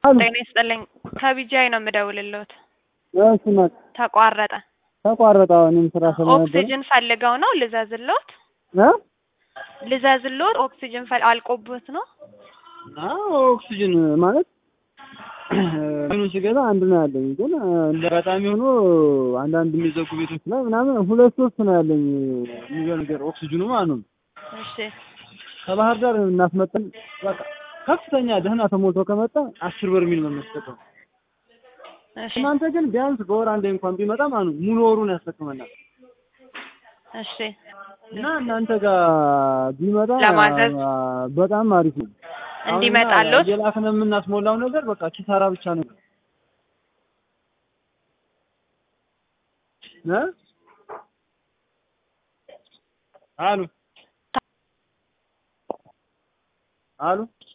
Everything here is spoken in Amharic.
አሉ ጤና ይስጥልኝ። ከቢጃይ ነው የምደውልልዎት። እሺ ናት ተቋረጠ። ተቋረጠ። እኔም ስራ ስለነበረ ኦክሲጅን ፈልገው ነው ልዘዝልዎት? እ ልዘዝልዎት? ኦክሲጅን ፈል አልቆቦት ነው? አዎ ኦክሲጅን ማለት ምኑን ስገዛ አንድ ነው ያለኝ፣ ግን እንደ አጋጣሚ ሆኖ አንዳንድ የሚዘጉ ቤቶች ላይ ምናምን ሁለት ሶስት ነው ያለኝ። የሚገርም ነገር ኦክሲጅኑ ማለት ነው እሺ ከባህር ዳር እናስመጣን በቃ ከፍተኛ ደህና ተሞልቶ ከመጣ አስር በርሜል ነው የሚያስጠቀው። እሺ እናንተ ግን ቢያንስ በወር አንዴ እንኳን ቢመጣ ማለት ነው ሙሉ ወሩን ያስጠቅመናል። እሺ እና እናንተ ጋር ቢመጣ ለማዘዝ አ፣ በጣም አሪፍ ነው። አሁን እኛ እንዲመጣልዎት እየላክን የምናስሞላው ነገር በቃ ኪሳራ ብቻ ነው እ አሉ አሉ